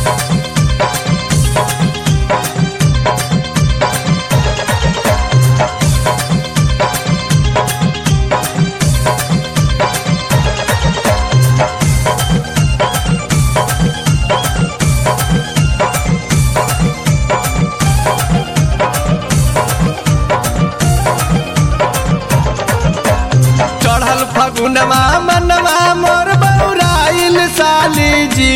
चढ़ल फगुनवा मनवा मोर बौराइल साली जी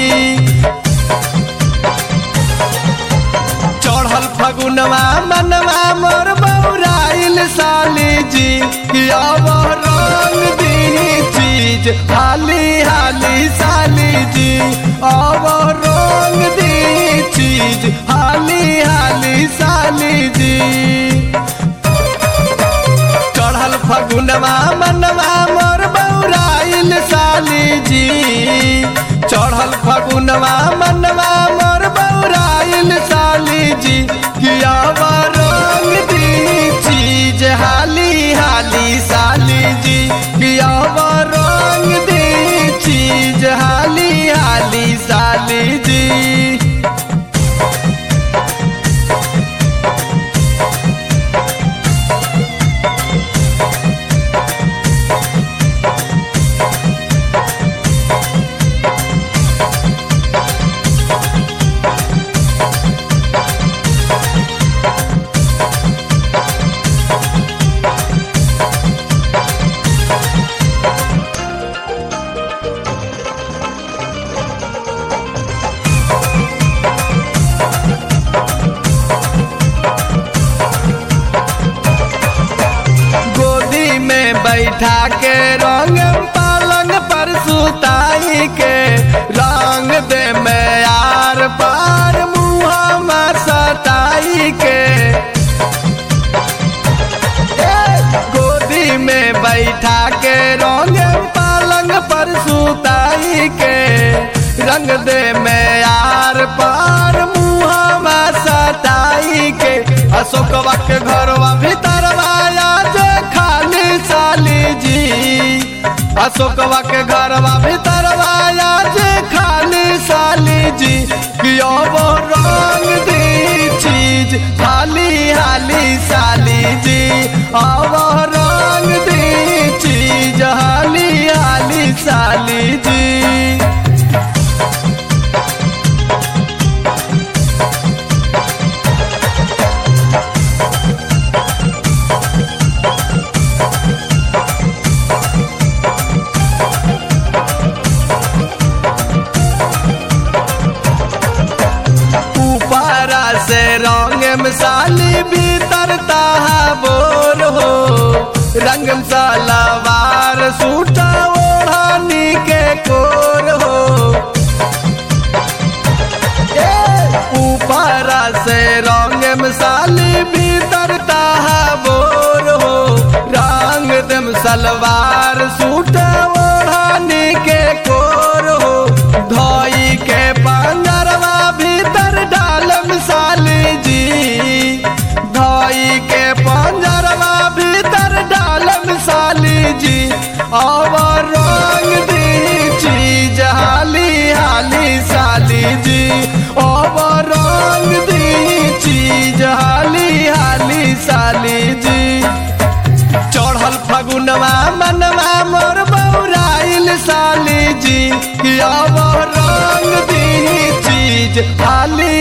चढ़ल फगुनवा मनवा मोर बौराइल साली जी अब रंग दी चीज हाली हाली साली जी अब रंग दी चीज हाली हाली साली जी चढ़ल फगुनवा मनवा मोर बौराइल साली जी चढ़ल फगुनवा मनवा मोर बौराइल साली जी किया रंग दी चीज हाली हाली साली जी किया रंग दी चीज हाली हाली साली जी गोदी में बैठा के रंग पालंग पर सुताई के रंग दे में यार पार मुँह में सताई के ए, गोदी में बैठा के रंग पालंग पर सुताई के रंग दे में यार पार मुँह में सताई के अशोकवा के घरवा भीतरवा आज खाली साली जी अशोकवा के घरवा भीतरवा आज खाली साली जी कि अब रंग दी चीज हाली हाली साली जी अब रंग दी चीज हाली हाली साली जी ऊपरा से रंग मिसाली भीतर ताहा बोर हो रंग सलवार सूटा ओढ़ानी के कोर हो ऊपरा से रंग मिसाली भीतर ताहा बोर हो रंग दम सलवार सूट ओढ़ानी के कोर हो धोई के पंजरवा भीतर डालम साली जी धोई के पंजरवा भीतर डालम साली जी अब रंग दी चीज हाली हाली साली जी अब रंग दी चीज हाली हाली साली जी चढ़ल फगुनवा मनवा मोर बौराइल साली जी कि अब रंग दी चीज हाली